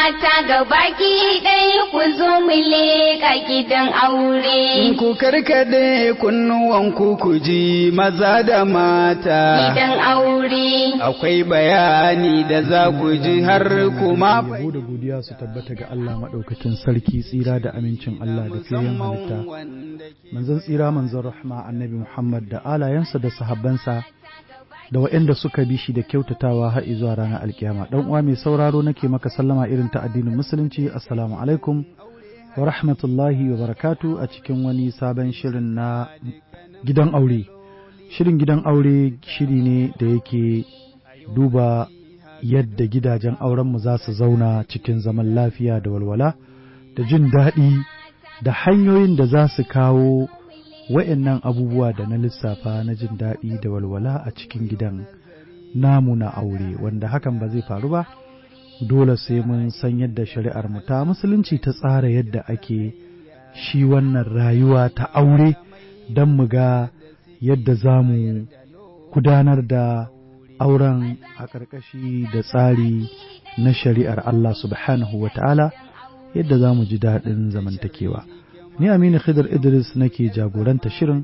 mata ga baki ɗaya ku zo mu leƙa gidan aure. Ku karkade kunnuwanku ku ji maza da mata. Gidan aure. Akwai bayani da za ku ji har kuma Yabo da godiya su tabbata ga Allah maɗaukakin sarki tsira da amincin Allah da fiyayen halitta. Manzon tsira manzon rahma annabi Muhammad da alayensa da sahabbansa da waɗanda suka bi shi da kyautatawa har zuwa ranar alkiyama. Dan uwa mai sauraro nake maka sallama irin ta addinin musulunci. Assalamu alaikum wa rahmatullahi wa barakatu a cikin wani sabon shirin na gidan aure. Shirin gidan aure shiri ne da yake duba yadda gidajen aurenmu za su zauna cikin zaman lafiya da walwala da jin daɗi da hanyoyin da za su kawo wa'yannan abubuwa da na lissafa na jin daɗi da walwala a cikin gidan namu na aure wanda hakan ba zai faru ba dole sai mun san yadda shari'ar mu ta musulunci ta tsara yadda ake shi wannan rayuwa ta aure don mu ga yadda za mu gudanar da auren a ƙarƙashi da tsari na shari'ar Allah subhanahu wa ta'ala yadda za mu ji daɗin zamantakewa. Ni Aminu Khidr Idris nake jagoranta shirin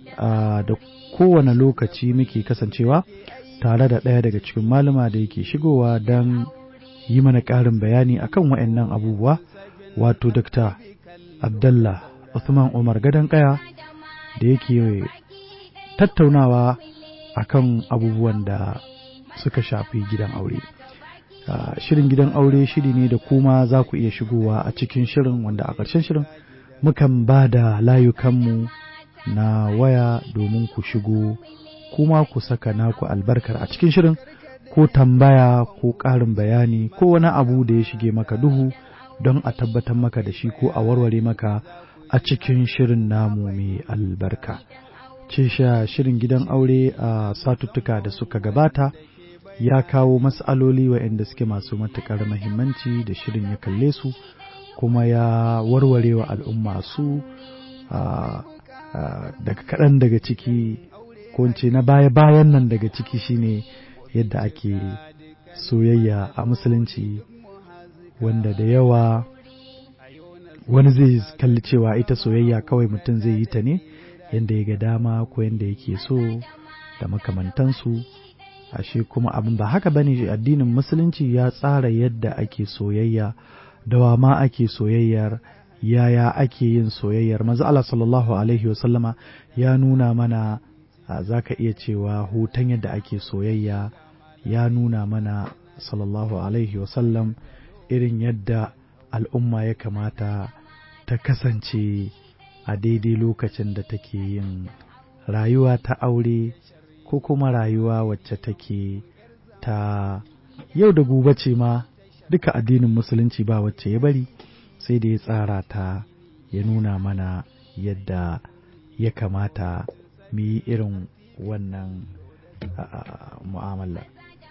da kowane lokaci muke kasancewa tare da ɗaya daga cikin malama da yake shigowa don yi mana ƙarin bayani akan waɗannan abubuwa wato Dr. Abdallah Uthman Umar Gadon Kaya da yake tattaunawa akan abubuwan da suka shafi gidan aure. Shirin gidan aure shiri ne da kuma za ku iya shigowa a cikin shirin wanda a ƙarshen shirin mukan ba da layukanmu na waya domin ku shigo kuma ku saka naku albarkar a cikin shirin ko tambaya ko ƙarin bayani ko wani abu da ya shige maka duhu don a tabbatar maka da shi ko a warware maka a cikin shirin namu mai albarka. ce sha shirin gidan aure a satuttuka da suka gabata ya kawo matsaloli waɗanda suke masu matuƙar mahimmanci da shirin ya kalle su kuma ya warware wa al'umma su daga kaɗan daga ciki ko ce na baya-bayan nan daga ciki shine yadda ake soyayya a musulunci wanda da yawa wani zai kalli cewa ita soyayya kawai mutum zai yi ta ne yadda ya ga dama ko yadda yake so da makamantansu ashe kuma abin ba haka bane addinin musulunci ya tsara yadda ake soyayya da wa ma ake soyayyar yaya ake yin soyayyar manzo Allah sallallahu alaihi wasallama ya nuna mana zaka iya cewa hutan yadda ake soyayya ya nuna mana sallallahu alaihi wasallam irin yadda al'umma ya kamata ta kasance a daidai lokacin da take yin rayuwa ta aure ko kuma rayuwa wacce take ta yau da gobe ce ma duka addinin musulunci ba wacce ya bari sai da ya tsara ta ya nuna mana yadda ya kamata mu yi irin wannan mu'amala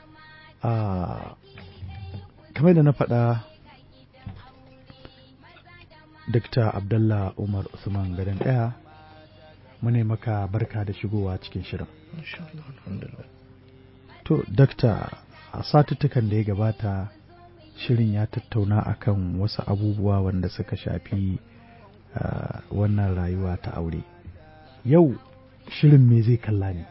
kamar da na faɗa Dr. Abdullah Umar Usman Gadon ɗaya mune maka barka da shigowa cikin shirin. To, Dr. a satuttukan da ya gabata shirin ya tattauna akan wasu abubuwa wanda suka shafi uh, wannan rayuwa ta aure. Yau shirin me zai kalla ne?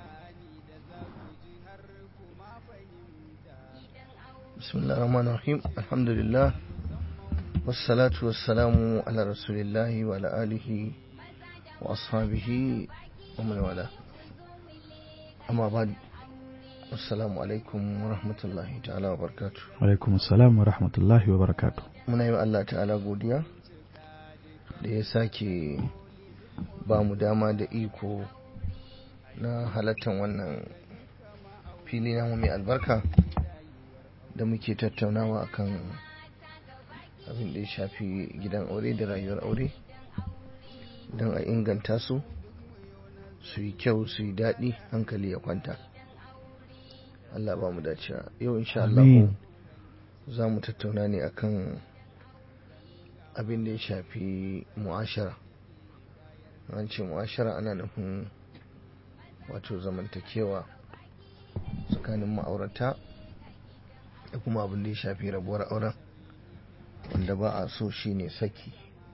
Bismillahirrahmanirrahim. Alhamdulillah. والصلاة والسلام على رسول الله وعلى آله وأصحابه ومن والاه أما بعد السلام عليكم ورحمة الله تعالى وبركاته alaikum salam wa rahmatullahi wa barakatu muna yi wa Allah ta'ala godiya da ya sake ba mu dama da iko na halattar wannan fili namu mai albarka da muke tattaunawa akan abin da ya shafi gidan aure da rayuwar aure don a inganta su su yi kyau su yi daɗi hankali ya kwanta Allah ba mu dacewa yau insha Allah Amin. za mu tattauna ne akan abin da ya shafi mu'ashara an ce mu'ashara ana nufin wato zamantakewa tsakanin ma'aurata da kuma abin da ya shafi rabuwar auren wanda ba a so shine saki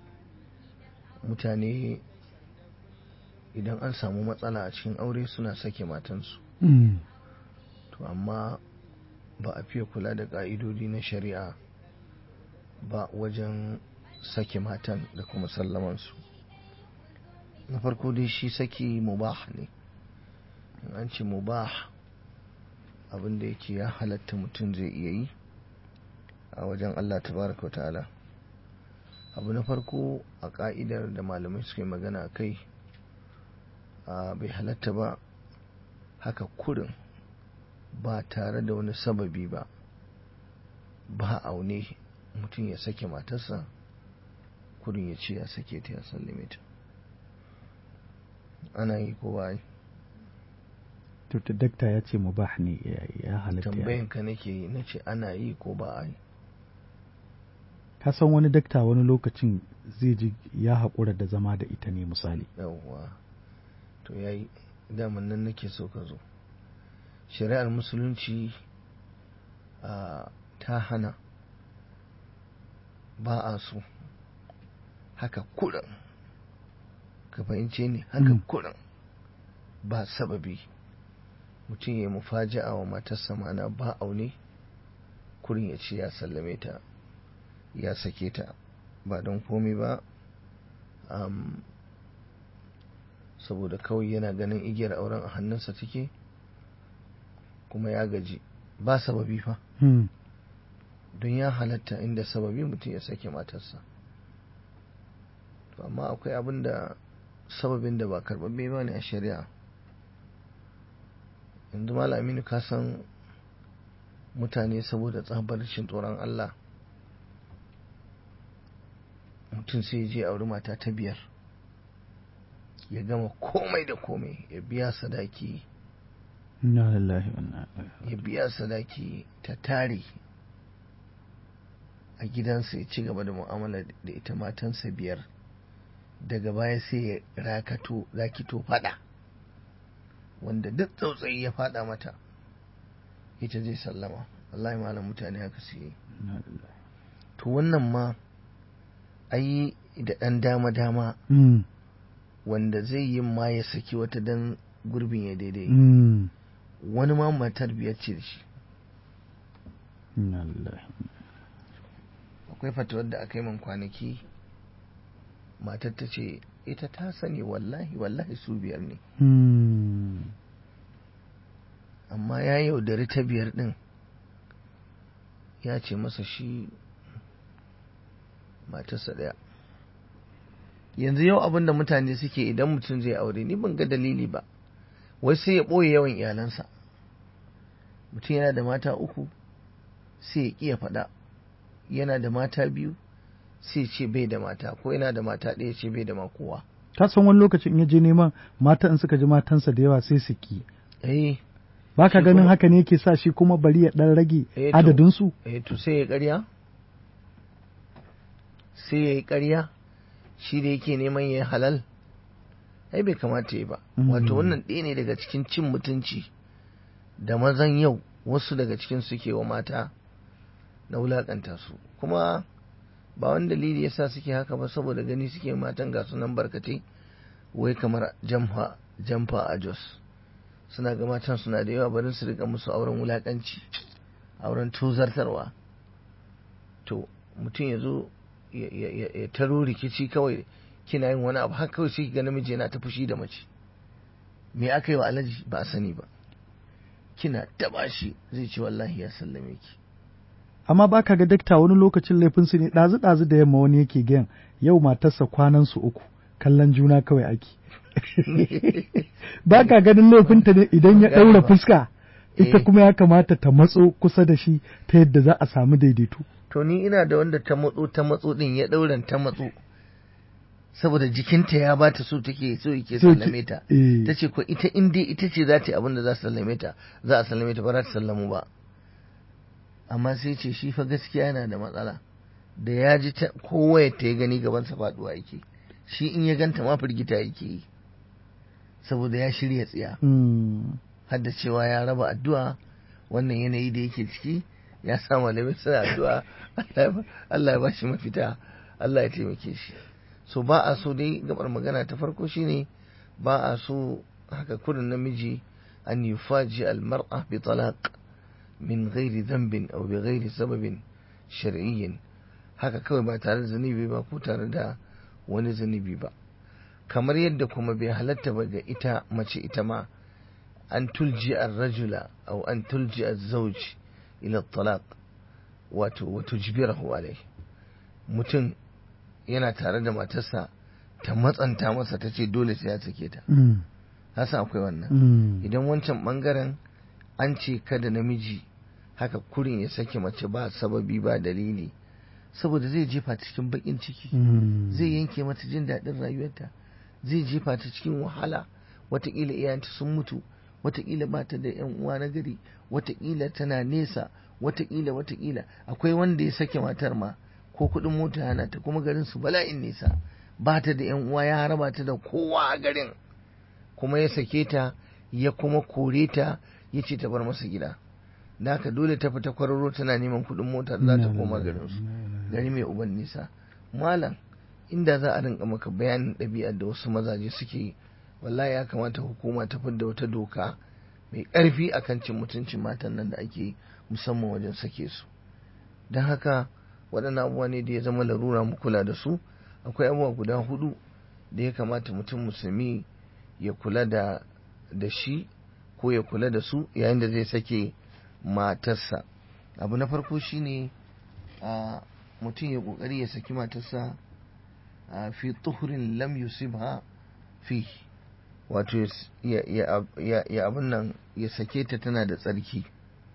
mutane idan an samu matsala a cikin aure suna sake matansu Mm. to amma ba a fiye kula da ƙa'idodi na shari'a ba wajen sake matan da kuma sallamansu na farko dai shi saki mubah ne in an ce mubah abin da yake ya halatta mutum zai iya yi a wajen Allah tabaraka wa ta'ala abu na farko a ka'idar da malamai suka yi magana a kai a bai halatta ba haka kurin ba tare da wani sababi ba ba aune mutum ya sake matarsa kurin ya ce ya sake ta ya sallame ta ana yi ko ba yi to ta dakta ya ce mubah ne ya- ya halatta ya tambayin ka nake yi na ce ana yi ko ba a yi ka san wani dakta wani lokacin zai ji ya haƙura da zama da ita ne misali yawwa to ya yi daman nan nake so ka zo shari'ar musulunci a ta hana ba a so haka kuɗin ka fahimce ni haka Mm. kuɗin ba sababi mutum ya yi mufaja'a wa matarsa mana ba aune kurin ya ce ya sallame ta ya sake ta ba don komi ba am, saboda kawai yana ganin igiyar auren a hannunsa take kuma ya gaji ba sababi fa Hmm. don ya halatta inda sababi mutum ya sake matarsa to amma akwai abin da sababin da ba karɓaɓɓe ba ne a shari'a yanzu malaminu ka san mutane saboda tsabar rashin tsoron Allah mutum sai ya je auri mata ta biyar ya gama komai da komai ya biya sadaki Inna lillahi wa inna ilaihi ya biya sadaki ta tare a gidansa ya ci gaba da mu'amala da ita matansa biyar daga baya sai ya rakato rakito fada wanda duk tsautsayi ya fada mata ita zai sallama wallahi malam mutane haka su yi Inna lillahi. to wannan ma ai da ɗan dama-dama Hmm. wanda zai yi ma ya saki wata dan gurbin ya daidai Hmm. wani ma matar biyar ce da shi Inna lillahi. akwai fatawar da aka yi man kwanaki matar ta ce ita ta sani wallahi wallahi su biyar ne Hmm. amma ya yaudari ta biyar din ya ce masa shi matarsa ɗaya yanzu yau abin da mutane suke idan mutum zai aure ni ban ga dalili ba wai sai ya ɓoye yawan iyalansa mutum yana da mata uku sai ya ƙi ya faɗa yana da mata biyu sai ce bai da mata ko yana da mata ɗaya ce bai da ma kowa Ka san wani lokacin in ya je neman mata in suka ji matansa da yawa sai su ki. eh Ba ka Shi ganin kuma- haka ne yake sa shi kuma bari ya ɗan rage Eh, to. adadinsu? eh to sai ya ƙarya sai ya yi ƙarya shi da yake neman ya yi halal ai bai kamata ya ba Mm. wato wannan ɗaya ne daga cikin cin mutunci da mazan yau wasu daga cikin suke wa mata na wulaƙanta su kuma ba wani dalili yasa suke haka ba saboda gani suke matan ga sunan barkatai wai kamar jamfa jamfa a jos suna ga matan suna da yawa barin su rika musu auren wulaƙanci auren tuzartarwa to mutum ya zo ya- ya ya- ya taro rikici kawai kina yin wani abu haka kawai sai ki ga namiji yana ta fushi da mace me aka yi wa alaji ba a sani ba kina taba shi zai ce wallahi ya sallame ki Amma ba ka ga dakta wani lokacin laifinsu ne ɗazu-ɗazu da yamma wani yake gayan yau matarsa kwanansu uku kallon juna kawai ake. ba ka ganin laifinta ne idan ya Ban gane ɗaura ba. fuska ita Eh. kuma ya kamata ta matso kusa da shi ta yadda za a samu daidaito. to ni ina da wanda ta matso ta matso din ya ɗauran ta matso saboda jikinta ya bata so take so yake So ki- sallame ta eh. ta ce ko ita in dai ita ce za ta yi abin da za su sallame ta za a sallame ta ba za ta sallamu ba amma sai ce shi fa gaskiya yana da matsala da ya ji ta kowaye ta ya gani gabansa faduwa yake shi in ya ganta ma firgita yake yi saboda ya shirya tsiya Hmm. har da cewa ya raba addu'a wannan yanayi da yake ciki ya sa malamai suna addu'a Allah ya ba shi mafita Allah ya taimake shi so ba a so dai gabar magana ta farko shine ba a so haka kurin namiji an yufaji almar'a bi talaq min ghairi dhanbin aw bi ghairi sababin shar'iyyin haka kawai ba tare da zunubi ba ko tare da wani zunubi ba kamar yadda kuma bai halatta ba ga ita mace ita ma an tulji ar-rajula aw an tulji az-zawj ila talaq wato wato jibirahu alai mutum yana tare da matarsa ta matsanta masa ta ce dole sai ya sake ta hasa akwai wannan idan wancan bangaren an ce kada namiji haka kurin ya sake mace ba sababi ba dalili saboda zai jefa ta cikin bakin ciki zai yanke mata jin daɗin rayuwarta zai jefa ta cikin wahala watakila iyayenta sun mutu watakila ba ta da yan uwa na gari watakila tana nesa watakila watakila akwai wanda ya sake matar ma ko kuɗin mota yana ta kuma garin su bala'in nesa ba ta da yan uwa ya haraba ta da kowa a garin kuma ya sake ta ya kuma kore ta ya ce ta bar masa gida da haka dole ta fita kwararo tana neman kuɗin mota za ta koma garin su gari mai uban nisa malam inda za a rinka maka bayanin ɗabi'ar da wasu mazaje suke yi wallahi ya kamata hukuma ta fidda wata doka mai ƙarfi akan cin mutuncin matan nan da ake musamman wajen sake su don haka waɗannan abubuwa ne da ya zama larura mu kula da su akwai abubuwa guda hudu da ya kamata mutum musulmi ya kula da da shi ko ya kula da su yayin da zai sake matarsa abu na farko shine a mutum ya kokari ya saki matarsa fi tuhurin lam yusibha fi wato ya abin nan ya sake ta tana da tsarki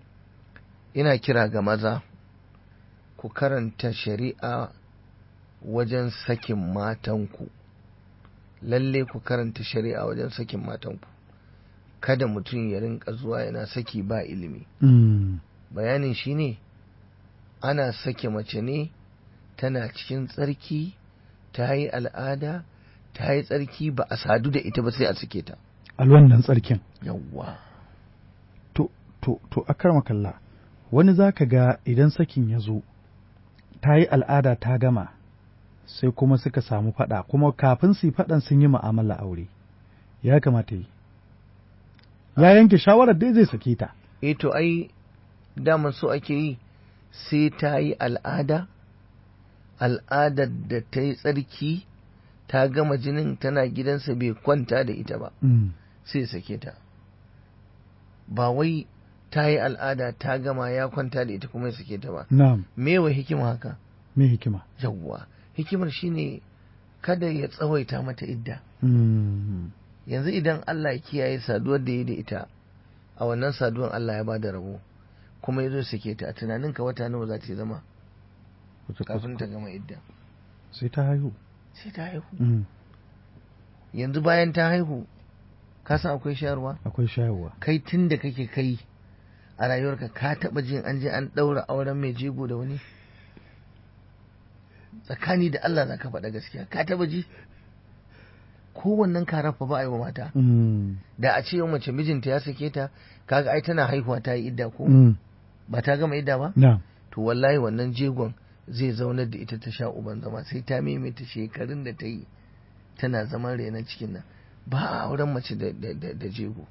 ina kira ga maza ku karanta shari'a wajen sakin matanku lalle ku karanta shari'a wajen sakin matanku kada mutum ya rinka zuwa yana saki ba ilimi bayanin shi ne ana sake mace ne tana cikin tsarki ta yi al'ada ta yi tsarki ba a sadu da ita ba sai a sake ta alwannan tsarkin yawwa to to to akar makalla wani za ka ga idan sakin ya zo ta yi al'ada ta gama sai kuma suka samu faɗa kuma kafin su yi faɗan sun yi mu'amala aure ya kamata yi ya yanke shawarar dai zai sake ta e to ai daman so ake yi sai ta yi al'ada al'adar da ta yi tsarki ta gama jinin tana gidansa bai kwanta da ita ba sai sake ta ba wai ta yi al'ada ta gama ya kwanta da ita kuma ya sake ta ba na'am me wa hikima haka me hikima yawwa hikimar shine kada ya tsawaita mata idda yanzu idan Allah ya kiyaye saduwar da ya da ita a wannan saduwar Allah ya bada rabo kuma ya zo sake ta a tunaninka wata nawa za ta zama kafin ta gama idda sai ta haihu sai ta haihu yanzu bayan ta haihu ka san akwai shayarwa akwai shayarwa kai tun da kake kai a rayuwarka ka taba jin an je an daura auren mai jego da wani tsakani da Allah za ka faɗa gaskiya ka taba ji kowannen karafa ba a yi wa mata da a ce yau mace mijinta ya sake ta kaga ai tana haihuwa ta yi idda ko ba ta gama idda ba na'am to wallahi wannan jegon zai zaunar da ita ta sha uban zama sai ta maimaita shekarun da ta yi tana zaman renon cikin nan ba a auren mace da jego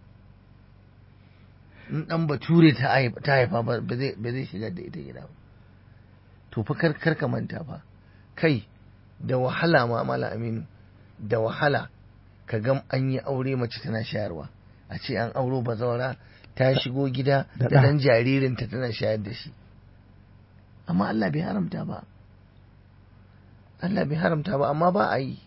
in dan bature ta haifa ba zai shigar da ita gida ba to fa kar ka manta fa kai da wahala ma mala aminu da wahala ka gam an yi aure mace tana shayarwa a ce an auro bazawara ta shigo gida da dan jaririnta tana shayar da shi amma Allah bai haramta ba Allah bai haramta ba amma ba a yi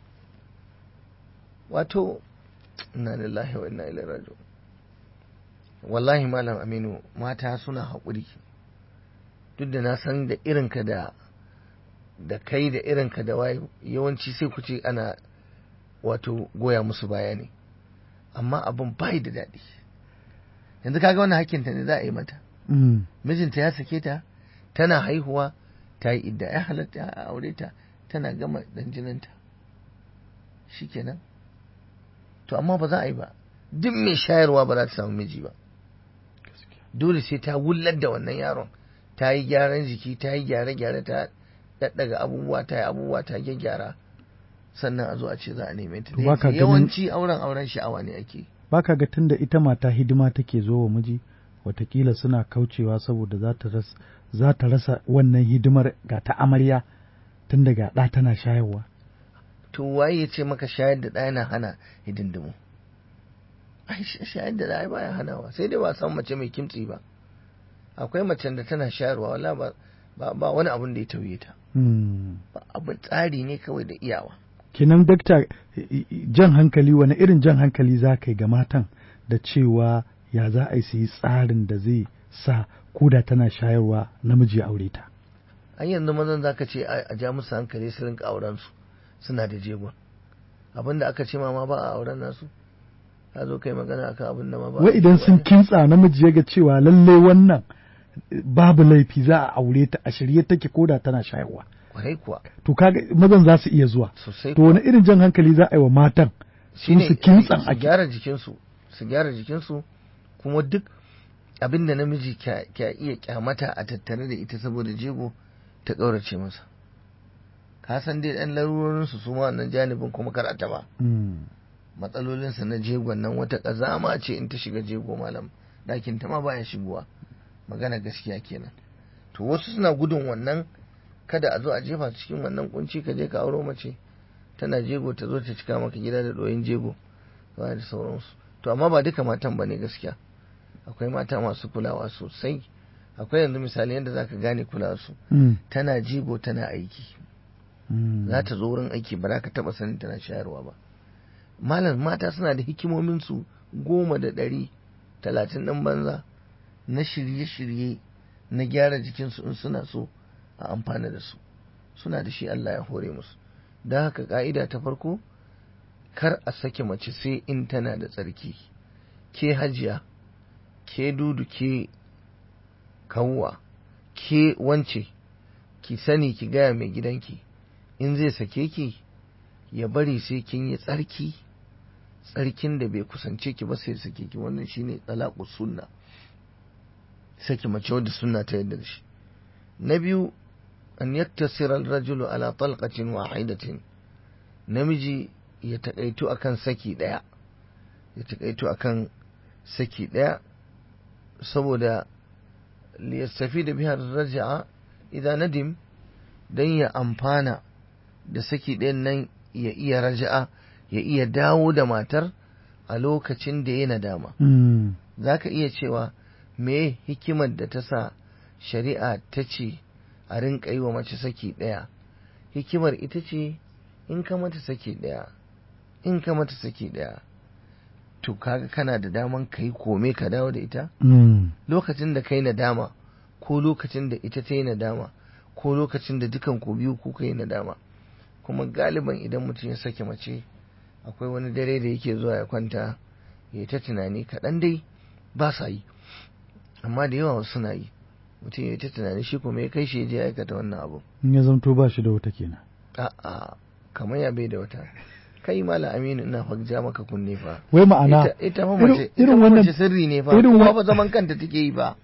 wato inna lillahi wa inna ilaihi raji'un wallahi malam aminu mata suna haƙuri duk da na san da irinka da da kai da irinka da waye yawanci sai ku ce ana wato goya musu baya ne amma abin bai da daɗi yanzu kaga wannan hakkinta ne za a yi mata mijinta ya sake ta tana haihuwa ta yi idda ya halatta a aure ta tana gama dan jininta shikenan to amma ba za a yi ba duk mai shayarwa ba za ta samu miji ba dole sai ta wullar da wannan yaron ta yi gyaran jiki ta yi gyare-gyare ta daddaga abubuwa ta yi abubuwa ta gyaggyara sannan a zo a ce za a neme ta To baka ganin- yawanci auren auren sha'awa ne ake baka ga tunda ita mata hidima take zo wa miji watakila suna kaucewa saboda za ta rasa za ta rasa wannan hidimar ga ta amarya tun daga ɗa tana shayarwa to waye ya ce maka shayar da ɗaya na hana hidindimu ai sh- shayar da ɗaya baya hanawa sai dai ba san mace mai kimtsi ba akwai macen da tana shayarwa wala ba ba, ba wani abun da ya tauye ta Hmm. ba abin tsari ne kawai da iyawa kenan dakta i- i- jan hankali wani irin jan hankali za ka yi ga matan da cewa ya za a yi su yi tsarin da zai sa koda tana shayarwa namiji ya aure ta an yanzu mazan za ka ce a a ja musu hankali su rinka auren su suna da jegon abin da aka ce ma ma ba a auren nasu ka zo kai magana akan abin da ma ba a wai idan cewa sun ne. kintsa namiji ya ga cewa lallai wannan eh, babu laifi za a aure ta a shirye take koda tana shayarwa kwarai kuwa to kaga mazan za su iya zuwa sosai to wani irin jan hankali za a yi wa matan su shine su kintsan su a gyara jikinsu su gyara jikinsu kuma duk abin da namiji ka ka iya kyamata a tattare da ita saboda jego ta ƙaurace masa ka san dai ɗan larurorinsu su ma wannan janibin kuma kar a taɓa Mm. matsalolinsa na jegon nan wata ƙazama ce in ta shiga jego malam ɗakin ta ma baya shigowa magana gaskiya kenan to wasu suna gudun wannan kada a zo a jefa su cikin wannan kunci ka je ka auro mace tana jego ta zo ta cika maka gida da ɗoyin jego ba da sauransu to amma ba duka matan ba ne gaskiya akwai mata masu kulawa sosai akwai yanzu misali yadda zaka gane kulawa su Mm. tana jego tana aiki Mm. za ta zo wurin aiki ba za ka taba sanin tana shayarwa ba malam mata suna da hikimomin su goma da ɗari talatin ɗin banza na shirye-shirye na gyara jikinsu in suna so a amfana da su suna da shi Allah ya hore musu don haka ka'ida ta farko kar a sake mace sai in tana da tsarki ke hajiya ke dudu ke kawwa ke wance ki sani ki gaya mai gidanki in zai sake ki ya bari sai kin yi tsarki tsarkin da bai kusance ki ba sai sake ki wannan shine talaqus sunna saki mace wadda sunna ta yadda da shi na biyu an yaktasira ar-rajulu ala talqatin wahidatin namiji ya takaitu akan saki daya ya takaitu akan saki daya saboda liyastafida biha ar-raj'a idan nadim dan ya amfana da saki ɗayan nan ya iya raja'a ya iya dawo da matar a lokacin da ya nadama Mm. za ka iya cewa me hikimar da ta sa shari'a ta ce a rinka yi wa mace saki ɗaya hikimar ita ce in ka mata saki ɗaya in ka mata saki ɗaya to kaga kana da daman ka yi kome ka dawo da ita Mm. lokacin da kai nadama ko lokacin da ita ta yi nadama ko lokacin da dukan ku biyu kuka yi nadama kuma galiban idan mutum ya sake mace akwai wani dare da yake zuwa ya kwanta ya yi ta tunani kaɗan dai ba sa yi amma da yawa wasu suna yi mutum ya yi ta tunani shi kuma ya kai shi ya je ya aikata wannan abu in ya zamto ba shi da wata kenan a'a kamar ya bai da wata kai mala aminu ina fa ja maka kunne fa wai ma'ana ita ita fa irin- mace ita irin fa wannan- mace sirri ne fa irin kuma wa- fa zaman kanta take yi ba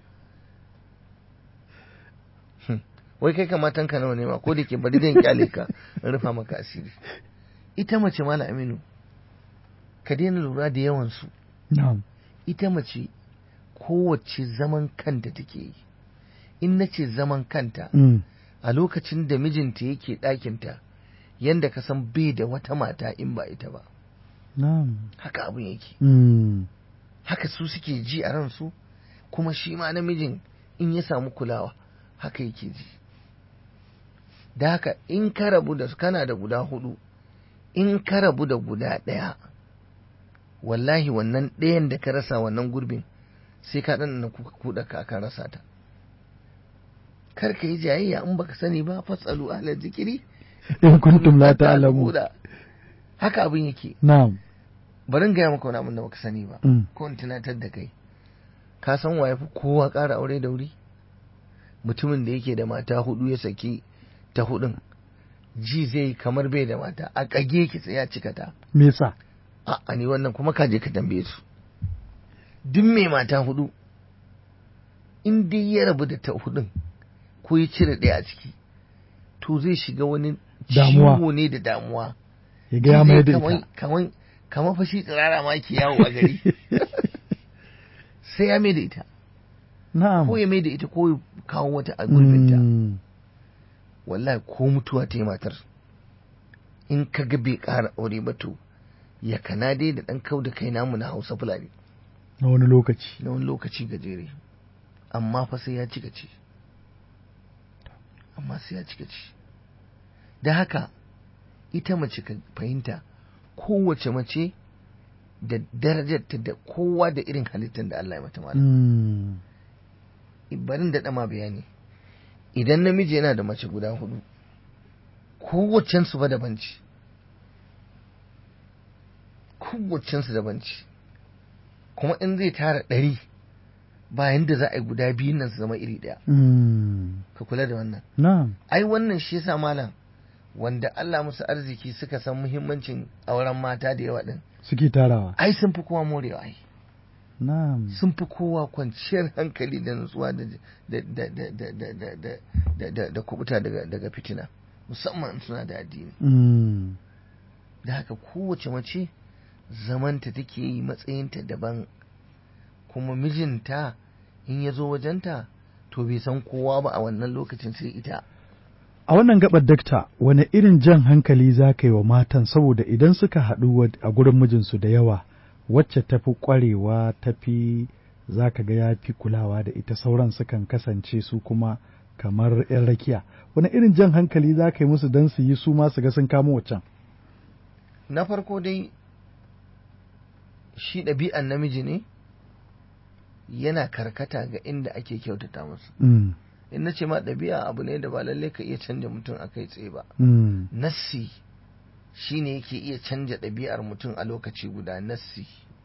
Hmm. wai kai kamatan ka nawa ne ma ko da ke bari zan kyale ka in rufa maka asiri ita mace mala aminu ka daina lura da yawan su na'am ita mace kowace zaman kanta take yi in na ce zaman kanta Mm. a lokacin da mijinta yake ɗakinta yanda ka san bai da wata mata in ba ita ba na'am haka abin yake Mm. haka su suke ji a ransu kuma shi ma namijin in ya samu kulawa haka yake ji da haka in ka rabu da kana da guda hudu in ka rabu da guda ɗaya wallahi wannan ɗayan da ka rasa wannan gurbin sai ka ɗan kuka kuɗa ka ka rasa ta kar ka yi jayayya in baka sani ba fasalu ahla zikiri in kuntum la ta'lamu haka abin yake na'am bari in gaya maka wani abin da baka sani ba Mm. ko in tunatar da kai ka san waye fi kowa ƙara aure da wuri mutumin da yake da mata hudu ya saki ta hudun ji zai yi kamar bai da mata a kage ki sai ya cika ta me yasa a ni wannan kuma ka je ka tambaye su duk mai mata hudu in dai ya rabu da ta hudun ko ya cire ɗaya a ciki to zai shiga wani Damuwa. ciwo ne da damuwa ya ga ya mai da Kaman- ita kaman kamar fashi tsirara ma ke yawo a gari sai ya mai da ita na'am ko ya mai da ita ko ya kawo wata a gurbinta Mm. wallahi ko mutuwa ta yi matar in ka ga bai ƙara aure ba to ya kana dai da ɗan kau da kai namu na hausa fulani na wani lokaci na wani lokaci gajere amma fa sai ya cika ce amma sai ya cika ce da haka ita mace ka fahimta kowace mace da darajarta da kowa da irin halittar da Allah ya mata malam Mm. barin da ma bayani idan namiji yana da mace guda hudu kowacensu ba daban ce kowacensu daban ce kuma in zai tara ɗari bayan da za a yi guda biyun nan su zama iri ɗaya Mm. ka kula da wannan na'am ai wannan shi yasa malam wanda Allah musu arziki suka san muhimmancin auren mata da yawa din suke tarawa ai sun fi kowa morewa ai na'am sun fi kowa kwanciyar hankali da nutsuwa da da da da da da da da da da da kubuta daga daga fitina musamman in suna da addini Mm. da haka kowace mace zamanta take yi matsayinta daban kuma mijinta in ya zo wajenta to bai san kowa ba a wannan lokacin sai ita A wannan gabar dakta, wane irin jan hankali za ka yi wa matan saboda idan suka haɗu wa- a gurin mijinsu da yawa, wacce ta fi ƙwarewa ta fi za ka ga ya fi kulawa da ita sauran sukan kasance su kuma kamar 'yan rakiya. Wane irin jan hankali za ka yi musu don su yi su ma su ga sun kamo waccan? na farko dai shi ɗabi'an namiji ne yana karkata ga inda ake kyautata masa Mm, in na ce ma ɗabi'a abu ne da ba lalle ka iya canja mutum a kai tsaye ba mm, nassi shi ne yake iya canja ɗabi'ar mutum a lokaci guda nassi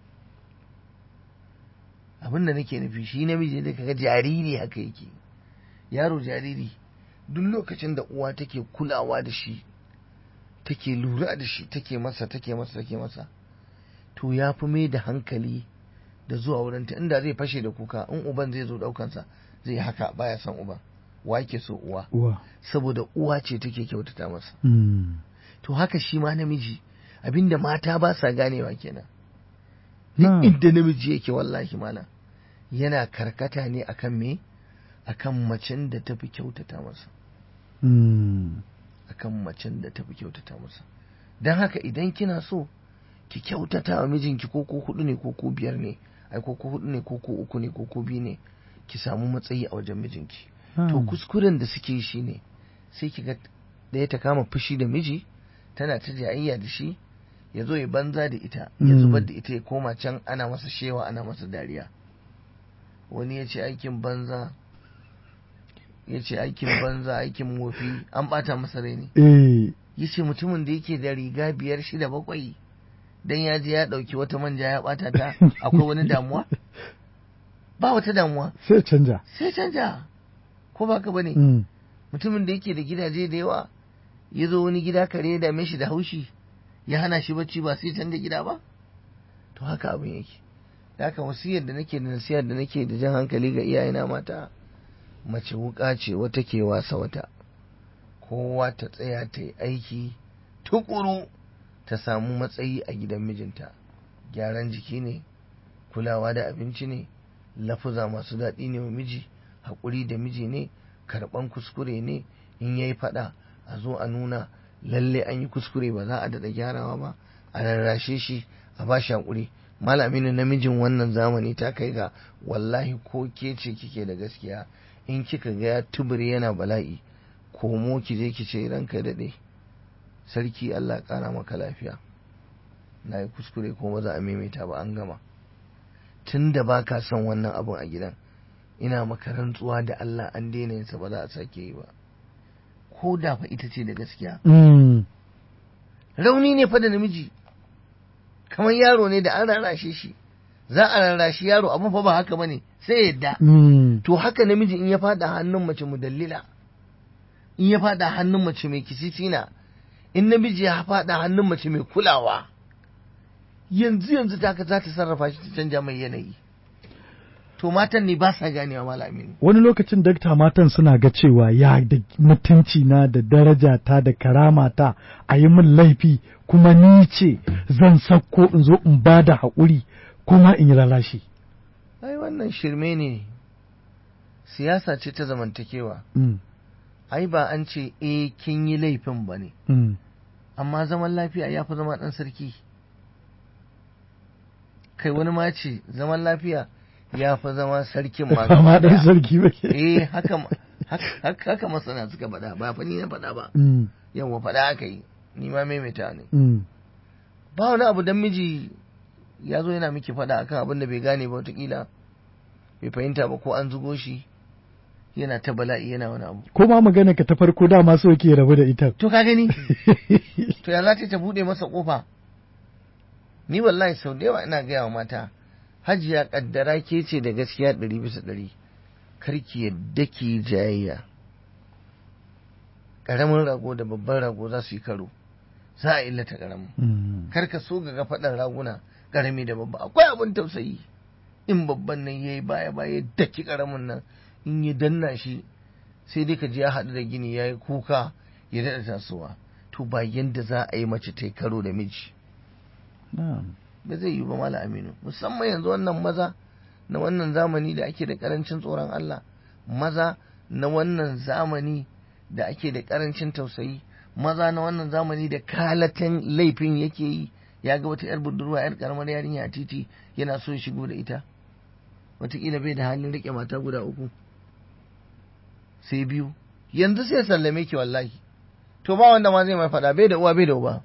abin da nake nufi shi namiji da kaga jariri haka yake yaro jariri duk lokacin da uwa take kulawa da shi take lura da shi take masa take masa take masa to ya fi mai da hankali da zuwa wurinta inda zai fashe da kuka in uban zai zo daukansa zai haka baya son uban wa yake so uwa uwa. saboda uwa ce take kyautata masa Mm, to haka shi ma namiji abinda mata ba sa ganewa kenan na'am. duk inda namiji yake wallahi malam yana karkata ne akan me akan macen da tafi kyautata masa Mm, akan macen da tafi kyautata masa don haka idan kina so ki kyautata wa mijinki ko ko hudu ne ko ko biyar ne ai ko ko hudu ne ko ko uku ne ko ko biyu ne ki samu matsayi a wajen mijinki to na'am. kuskuren da suke yi shine sai ki ga ɗaya ta kama fushi da miji tana ta jayayya da shi ya zo ya banza da ita ya Mm. zubar da ita ya koma can ana masa shewa ana masa dariya wani ya ce aikin banza ya ce aikin banza aikin wofi an ɓata masa rai ne Eh, ya ce mutumin da yake da riga biyar shida bakwai dan ya je ya ɗauki wata manja ya ɓata ta akwai wani damuwa ba wata damuwa sai canja. sai canja ko ba ka bane Mm, mutumin da yake da gidaje da yawa ya zo wani gida kare ya dame shi da haushi ya hana shi bacci ba sai canja gida ba to haka abin yake da haka wasiyar da nake da nasiyar da nake da jan hankali ga iyayena mata mace wuka ce wata ke wasa wata kowa ta tsaya ta yi aiki tukuru ta samu matsayi a gidan mijinta gyaran jiki ne kulawa da abinci ne lafuza masu daɗi ne wa miji haƙuri da miji ne karɓan kuskure ne in yayi faɗa a zo a nuna lalle an yi kuskure ba za a daɗa gyarawa ba a rarrashe shi a ba shi haƙuri malamin namijin wannan zamani ta kai ga wallahi ko ke ce kike da gaskiya in kika ga ya tubure yana bala'i komo ki je ki ce ranka daɗe sarki Allah ƙara maka lafiya na yi kuskure ko ba za a maimaita ba an gama tun da ba ka son wannan abun a gidan ina maka rantsuwa da Allah an daina yinsa ba za a sake yi ba ko da fa ita ce da gaskiya mm, rauni ne fa da namiji kamar yaro ne da an rarrashe shi za a rarrashi yaro abun fa ba haka bane sai yadda mm, to haka namiji in ya fada hannun mace mudallila in ya fada hannun mace mai kisisina in namiji ya fada hannun mace mai kulawa yanzu yanzu ta za ta sarrafa shi ta canja mai yanayi to matan ne ba sa ganewa malamin wani lokacin dakta matan suna ga cewa ya da mutunci na da daraja ta da karama ta a yi min laifi kuma ni ce zan sakko in zo in ba da haƙuri kuma in yi lalashi. ai wannan shirme ne siyasa ce ta zamantakewa Mm, ai ba an ce eh kin yi laifin ba ne mm, amma zaman lafiya ya fi zama ɗan sarki kai wani ma ce zaman lafiya ya fi zama sarkin ma Ba ma gaba ɗan ɗaya. sarki ba ke. eh haka ma- hak- hak- haka masana suka faɗa ba fa ni na faɗa ba Mm, yawa faɗa aka yi ni ma maimaita ne mm, ba wani abu dan miji ya zo yana miki faɗa akan abin da bai gane ba wataƙila bai fahimta ba ko an zugo shi yana ta bala'i yana wani abu Ko ma magana ka ta farko dama so ke rabu da ita. to ka gani to ya za ta ta buɗe masa ƙofa ni wallahi sau da yawa ina gaya wa mata hajiya kaddara ke ce da gaskiya ɗari bisa ɗari karki yadda ki jayayya ƙaramin rago da babban rago za su yi karo za a illata ƙaramin Mm, kar ka so ga faɗan raguna ƙarami da babba akwai abin tausayi in babban nan yayi baya baya daki ƙaramin nan in ya danna shi sai dai ka je ya haɗu da gini yayi kuka ya daɗa tasowa to ba yanda za a yi mace ta yi karo da miji na'am. ba zai yi ba mala aminu musamman yanzu wannan maza na wannan zamani da ake da karancin tsoron Allah maza na wannan zamani da ake da karancin tausayi maza na wannan zamani da kalatan laifin yake yi ya ga wata yar budurwa yar karamar yarinya a titi yana so ya shigo da ita wataƙila bai da halin riƙe mata guda uku sai biyu yanzu sai sallame ki wallahi to ba wanda ma zai mai faɗa bai da uwa bai da uba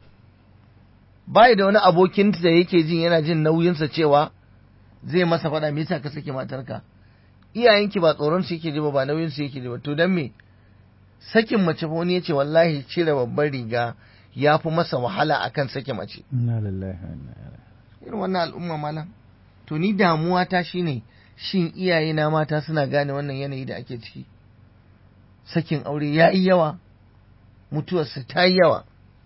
bai da wani abokin da yake jin yana jin nauyinsa cewa zai masa faɗa me yasa ka sake matarka iyayenki ba tsoron su yake ji ba ba nauyin su yake ji ba to dan me sakin mace fa wani yace wallahi cire babbar riga ya fi masa wahala akan sake mace Inna lillahi wa inna ilaihi. irin wannan al'umma malam to ni damuwa ta shine shin iyaye na mata suna gane wannan yanayi da ake ciki sakin aure ya yi yawa mutuwarsa ta yi yawa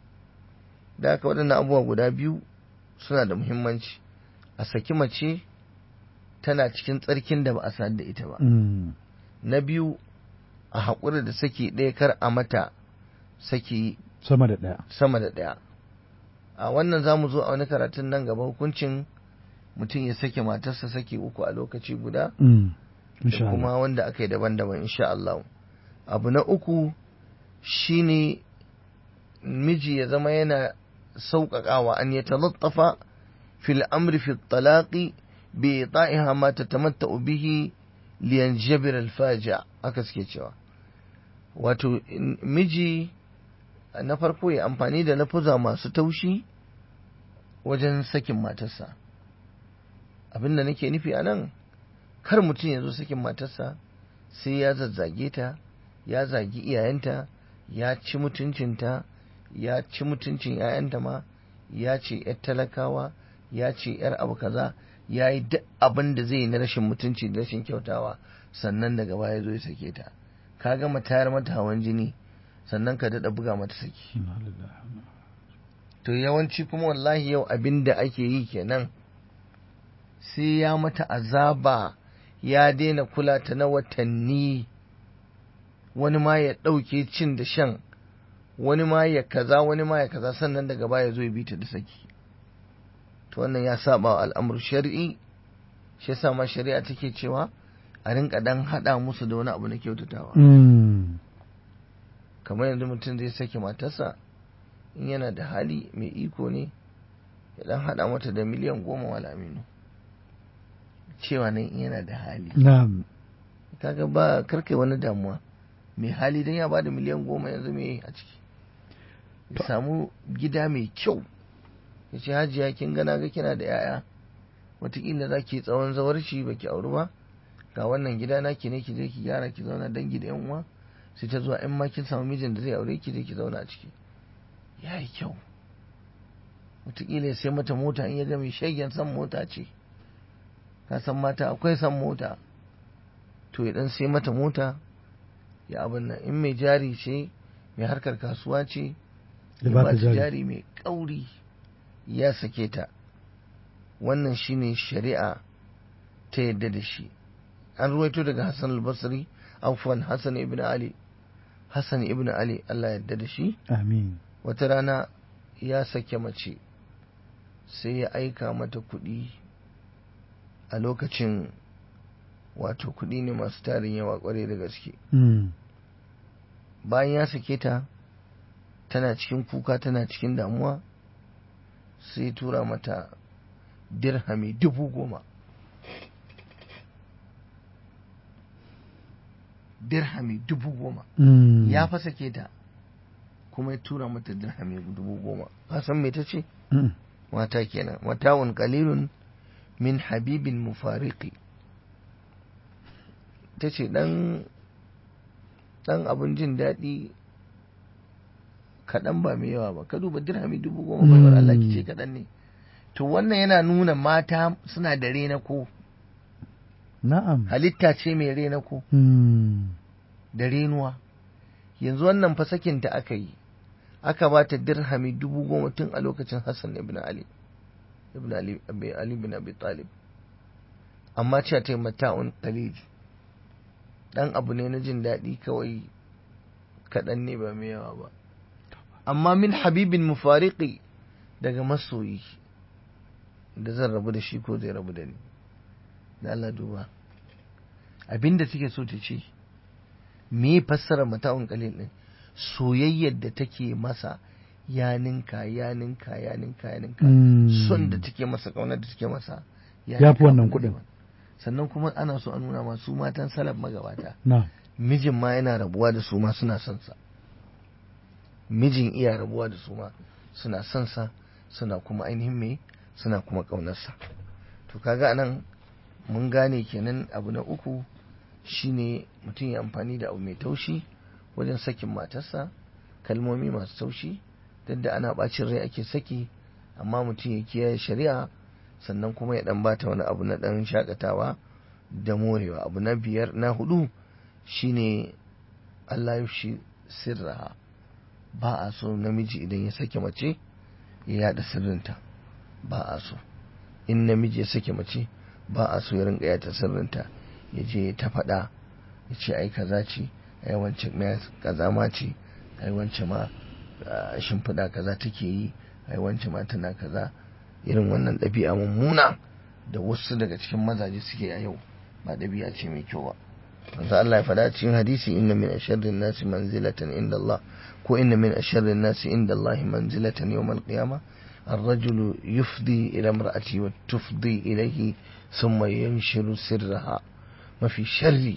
da haka waɗannan abubuwa guda biyu suna da muhimmanci a saki mace tana cikin tsarkin da ba a sadu da ita ba Mm, na biyu a haƙura da saki ɗaya kar a mata saki Sama da ɗaya. sama da ɗaya a wannan za mu zo a wani karatun nan gaba hukuncin mutum ya sake matarsa sake uku a lokaci guda Mm, da insha Allah. kuma wanda aka yi daban-daban insha Allah abu na uku shine miji ya zama yana sauƙaƙawa an ya talattafa fil amri fi talaqi bi ta'iha ma tatamatta'u bihi liyanjabir al-faja aka suke cewa wato in- miji na farko ya amfani da lafuza masu taushi wajen sakin matarsa abinda nake nufi a nan kar mutum ya zo sakin matarsa sai ya zazzage ta ya zagi iyayenta ya ci mutuncinta ya ci mutuncin 'ya'yanta ma ya ce 'yar talakawa ya ce 'yar abu kaza ya yi duk abin da zai yi na rashin mutunci da rashin kyautawa sannan daga baya zo ya sake ta ka gama tayar mata hawan jini sannan ka daɗa buga mata saki Inna lillahi wa inna to yawanci kuma wallahi yau abin da ake yi kenan sai ya mata azaba ya daina kula ta na watanni wani ma ya ɗauke cin da shan wani ma ya kaza wani ma ya kaza sannan daga baya zo ya bi ta da saki to wannan ya saba wa al'amur shari'i shi yasa ma shari'a take cewa a rinka dan hada musu da wani abu na kyautatawa Mm, kamar yanzu mutum zai sake matarsa in yana da hali mai iko ne ya dan hada mata da miliyan goma wala aminu cewa nan in yana da hali Na'am. kaga ba karkai wani damuwa mai hali dan ya bada miliyan goma yanzu me a ciki ya samu gida mai kyau ya ce hajiya kin gana ga kina da yaya wataƙila za ki tsawon zawarci ba ki auri ba ga wannan gida na ki ne ki je ki gyara ki zauna dangi da yan uwa sai ta zuwa in ma kin samu mijin da zai aure ki je ki zauna a ciki ya yi kyau wataƙila ya sai mata mota in ya ga mai shagen san mota ce ka san mata akwai san mota to ya dan sai mata mota ya abin nan in mai jari ce mai harkar kasuwa ce Ya ya ba ba ta ta jari. jari mai kauri ya sake ta wannan shine shari'a ta yadda da shi an ruwaito daga Hassan al-Basri afwan Hassan ibn Ali Hassan ibn Ali Allah yarda da shi amin wata rana ya sake mace sai ya aika mata kuɗi a lokacin wato kuɗi ne masu tarin yawa ƙwarai da gaske Mm. bayan ya sake ta tana cikin kuka tana cikin damuwa sai tura mata dirhami dubu goma dirhami dubu goma Mm. ya fa sake ta kuma ya tura mata dirhami dubu goma ka san me ta ce Mm. mata kenan mata'un qalilun min habibin mufariqi ta ce dan dan abin jin daɗi kaɗan ba mai yawa ba ka duba dirhami dubu goma baiwar Allah ki ce kaɗan ne to wannan yana nuna mata suna da rena ko na'am halitta ce mai rena ko Mm. da renuwa yanzu wannan fa sakinta aka yi aka ba ta dirhami dubu goma tun a lokacin Hassan ibn Ali ibn Ali abi Ali ibn Abi Talib amma cewa ta yi mata'un qalil dan abu ne na jin daɗi kawai kaɗan ne ba mai yawa ba amma min habibin mufariqi daga masoyi da zan rabu da shi ko zai rabu da ni da Allah duba abinda take so ta ce me fassara mata'un qalil din soyayyar da take masa ya ninka ya ninka ya ninka ya ninka Mm. son da take masa kaunar da take masa Ya ninka fi wannan abin da kuɗin. zai ba. sannan kuma ana so a nuna masu matan salaf magabata na'am mijin ma yana rabuwa da su ma suna son sa mijin iya rabuwa da su ma suna son sa suna kuma ainihin me suna kuma ƙaunarsa to kaga anan mun gane kenan abu na uku shine mutum ya amfani da abu mai taushi wajen sakin matarsa kalmomi masu taushi duk da ana bacin rai ake saki amma mutum ya kiyaye shari'a sannan kuma ya dan bata wani abu na dan shakatawa da morewa abu na biyar na hudu shine Allah ya shi sirraha ba a so namiji idan ya sake mace ya yada sirrinta ba a so in namiji ya sake mace ba a so ya rinka yata sirrinta ya je ta faɗa ya ce ai kaza ce ai wancan ma kaza ma ce ai wancan ma ah, shimfiɗa kaza take yi ai wancan ma tana kaza irin wannan ɗabi'a mummuna da wasu daga cikin mazaje suke a yau ba ɗabi'a ce mai kyau ba manzo Allah ya faɗa cikin hadisi inna min asharrin nasi manzilatan inda Allah ko inna min asharrin nasi inda Allah manzilatan yawm al-qiyamah الرجل يفضي إلى امرأته وتفضي إليه ثم ينشر سرها ما في شر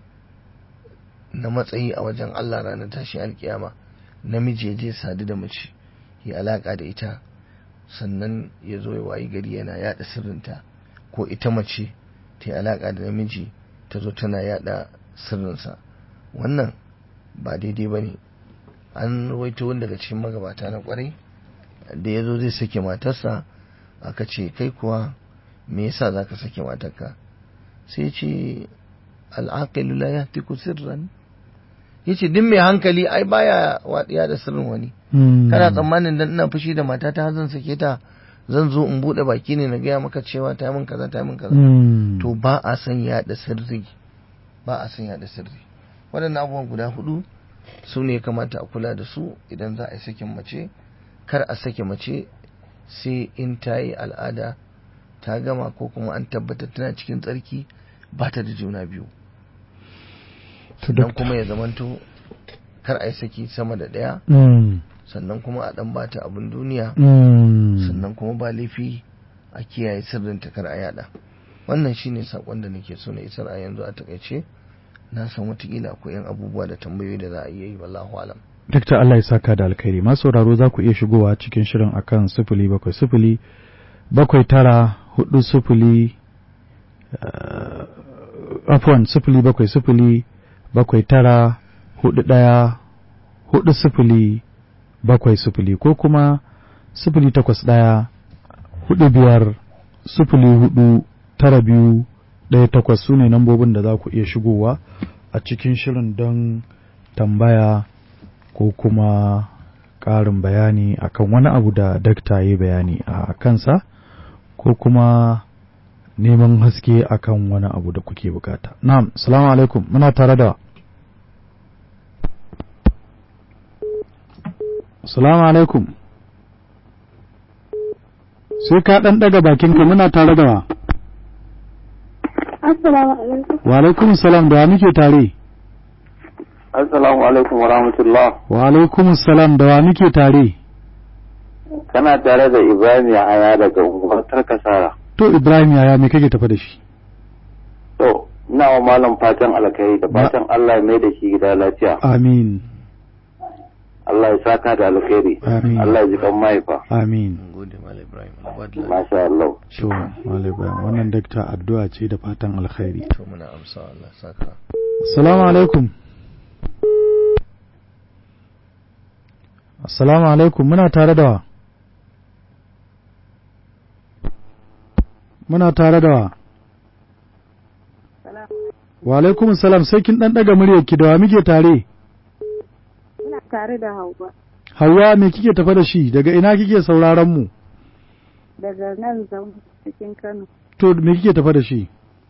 na matsayi a wajen Allah ranar tashi alkiyama namiji ya je sadu da mace ya alaka da ita sannan ya zo ya wayi gari yana yada sirrinta ko ita mace ta yi alaka da namiji ta zo tana yada sirrinsa wannan ba daidai ba ne an rawaito wani daga cikin magabata na kwarai da ya zo zai sake matarsa aka ce kai kuwa me yasa za ka sake matarka sai ce al'aqilu la yahtiku sirran yace duk mai hankali ai baya waɗiya da sirrin wani Mm. kana tsammanin dan ina fushi da matata zan sake ta zan zo in bude baki ne na gaya maka cewa ta yi min kaza ta yi min kaza Mm. to ba a san yaɗa sirri ba a san yaɗa sirri waɗannan abubuwan guda hudu su ne ya kamata a kula da su idan za a yi sakin mace kar a sake mace sai in ta yi al'ada ta gama ko kuma an tabbatar tana cikin tsarki ba ta da juna biyu To, dan doctor. kuma ya zamanto kar a yi saki sama da ɗaya Mm. sannan kuma a ɗan bata abin duniya Mm. sannan kuma ba laifi a kiyaye sirrin kar a yada wannan shine sakon da nake so na isar a yanzu a takaice na san watakila akwai yan abubuwa da tambayoyi da za a iya yi wallahu alam Dakta Allah ya saka da alkhairi masu sauraro za ku iya shigowa cikin shirin akan sifili bakwai sifili bakwai tara hudu sifili uh, afwan sifili bakwai sifili bakwai tara hudu ɗaya hudu sifili bakwai sifili ko kuma sifili takwas ɗaya hudu biyar sifili hudu tara biyu ɗaya takwas su ne nambobin da za ku iya shigowa a cikin shirin don tambaya ko kuma ƙarin bayani akan wani abu da dakta ya yi bayani a kansa ko kuma neman haske akan wani abu da kuke bukata na'am assalamu alaikum muna tare da assalamu alaikum sai ka dan daga bakinka muna tare da wa Assalamu alaikum. wa alaikum salam da wa muke tare Assalamu alaikum wa rahmatullah. wa alaikum salam da wa muke tare Kana tare da Ibrahim Yahaya daga unguwar Tarkasara. to ibrahim yaya me kake tafa da shi To, ina wa malam fatan alkhairi da fatan Allah ya mai da shi gida lafiya. amin Allah ya saka da alkhairi. Amin. Allah ya ji kan mahaifa. amin mun gode malam ibrahim alwadla Masha Allah. to Malam Ibrahim, wannan dakta addu'a ce da fatan alkhairi to muna amsa Allah saka assalamu alaikum assalamu alaikum muna tare da wa muna tare da wa wa alaikum salam sai kin dan daga muryarki da wa muke tare Ina tare da Hauwa Hauwa me kike tafa da shi daga ina kike sauraron mu daga nan zan cikin Kano. to me kike tafa da shi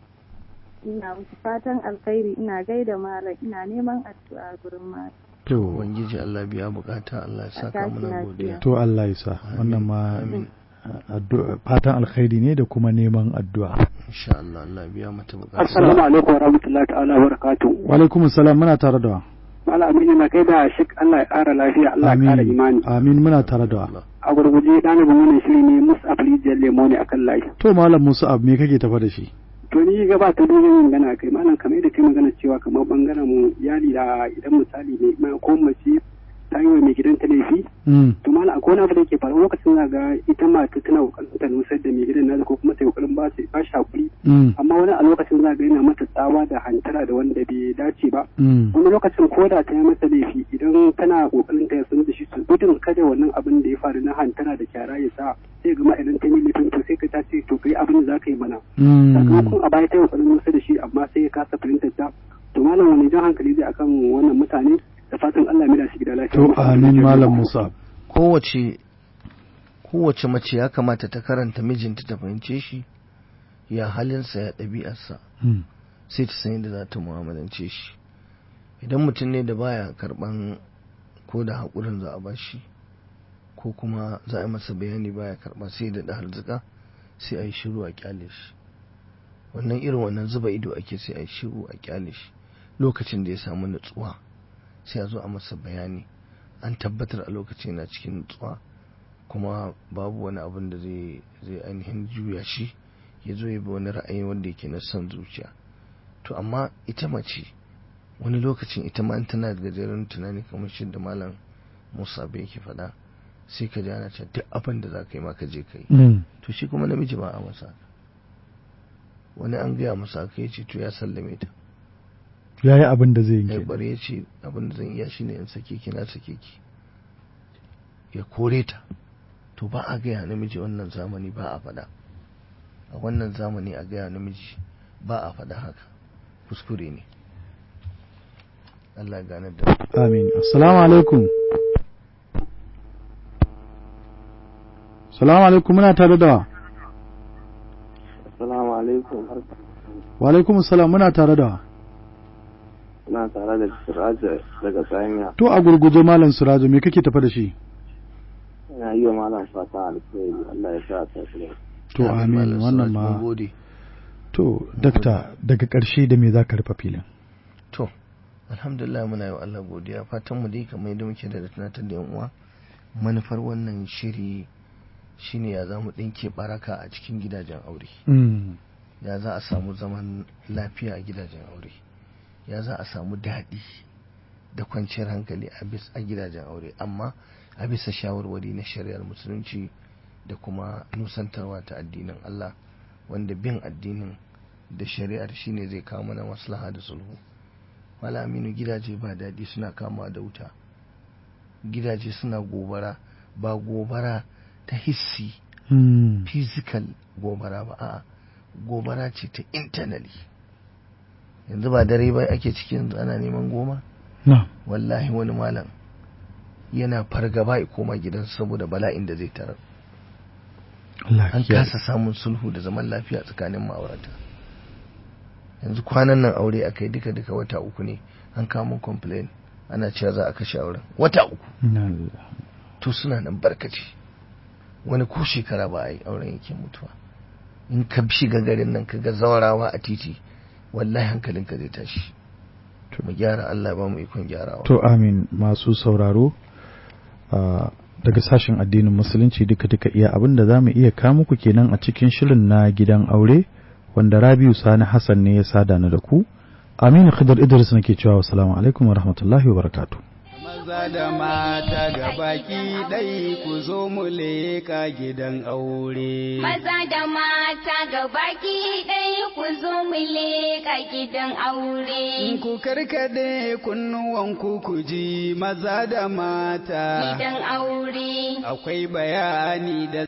Ina musu fatan alkhairi ina gaida malam ina neman addu'a gurin malam. to ubangiji Allah biya bukata Allah ya saka tashi muna lafiya. godiya to Allah ya sa wannan ma amin addu'a fatan alkhairi ne da kuma neman addu'a insha Allah Allah biya mata bukata Assalamu alaikum wa rahmatullahi ta'ala wa barakatuh. wa alaikum salam muna tare da wa Malam Aminu na kai da shik Allah ya ƙara lafiya, Allah ya ƙara imani. amin muna tare da wa A gurguje ɗalibin wannan shiri ne Mus'ab Rijiyar Lemo ne akan layi. to malam Musa ab me kake tafa da shi To ni gaba ta dole yin magana kai malam kamar da kai magana cewa kamar bangaren mu iyali da idan misali ne ma- ko mace ta yi wa mai gidanta laifi mm to malam akwai wani abu da ke faruwa lokacin za ga ita mata tana kokarin ta nusar da mai gidan nata ko kuma ta yi kokarin ba shi ba shi hakuri mm amma wani a lokacin za ga yana mata tsawa da hantara da wanda bai dace ba mm wani lokacin ko da ta yi masa laifi idan tana kokarin ta sanar da shi su gudun kada wannan abin da ya faru na hantara da kyara ya sa sai gama idan ta yi laifin to sai ka ta ce to kai abin da za ka yi mana mm sakamakon a baya ta yi kokarin nusa da shi amma sai ya kasa fahimtar ta to malam wani jan hankali zai akan wannan mutane da fatan Allah ya mida shi gida lafiya to amin malam Musa kowace kowace mace ya kamata ta karanta mijinta ta fahimce shi ya halinsa ya ɗabi'arsa mm sai ta san yadda za ta mu'amalance shi idan mutum ne da baya karban ko da haƙurin za a bashi ko kuma za a yi masa bayani baya karba sai da harzuka sai a yi shiru a kyale shi wannan irin wannan zuba ido ake sai a yi shiru a kyale shi lokacin da ya samu nutsuwa sai a zo a masa bayani an tabbatar a lokacin yana cikin nutsuwa kuma babu wani abin da zai zai ainihin juya shi ya zo ya bi wani ra'ayi wanda yake na son zuciya to amma ita mace wani lokacin ita ma in tana da gajeren tunani kamar shi da malam musa bai yake faɗa sai ka ji ana cewa duk abin da za ka yi ma ka je ka yi mm to shi kuma namiji ba a masa haka wani an gaya masa haka ya ce to ya sallame ta yayi abin da zai ya yi bare ya ce abin da zan iya shine in sake ki na sake ki ya kore ta to ba a gaya namiji wannan zamani ba a faɗa a wannan zamani a gaya namiji ba a faɗa haka kuskure ne Allah ya ganar da mu. amin assalamu alaikum assalamu alaikum muna tare da wa Assalamu alaikum. wa alaikum assalam muna tare da wa Ina tare da Siraja daga Tsamiya. to a gurguje malam Surajo me kake tafa da shi Ina yi wa malam fata alkhairi. Allah ya sa ta kire. to amin Malam wannan Siraj, mun ma gode to dakta daga ƙarshe da me za ka rufe filin to alhamdulillah muna yi wa Allah godiya fatan mu dai kamar yadda muke da tunatar da yan uwa manufar wannan shiri shine ya za mu ɗinke baraka a cikin gidajen aure mm ya za a samu zaman lafiya a gidajen aure ya za a samu daɗi da kwanciyar hankali a bis a gidajen aure amma a bisa shawarwari na shari'ar musulunci da kuma nusantarwa ta addinin Allah wanda bin addinin da shari'ar shine zai kawo mana maslaha da sulhu Mala Aminu gidaje ba daɗi suna kama da wuta gidaje suna gobara ba gobara ta hissi mm physical gobara ba a gobara ce ta internally yanzu ba dare ba ake cikin ana neman goma na wallahi wani malam yana fargaba ya koma gidan saboda bala'in da zai tarar Allah an kiyaye. kasa samun sulhu da zaman lafiya tsakanin ma'aurata yanzu kwanan nan aure aka yi duka duka wata uku ne an kamo complain ana cewa za a kashe auren wata uku Inna lillahi. to suna nan barkaci wani ko shekara ba a yi auren yake mutuwa in ka shiga garin nan ka ga zawarawa a titi wallahi hankalinka zai tashi mu gyara Allah ya ba mu ikon gyarawa To amin masu sauraro ah, daga sashen addinin musulunci duka duka iya abin da za mu iya kawo muku kenan a cikin shirin na gidan aure wanda Rabiu Sani Hassan ne ya sada ni da ku. Aminu Khidr Idris nake cewa assalamu alaikum wa rahmatullahi wa barakatuh. maza da mata ga baki ɗai ku zo mu leka gidan aure. Maza da mata ga baki ɗaya ku zo mu leƙa gidan aure. Ku karkade kunnuwanku ku ji maza da mata. Gidan aure. Akwai bayani da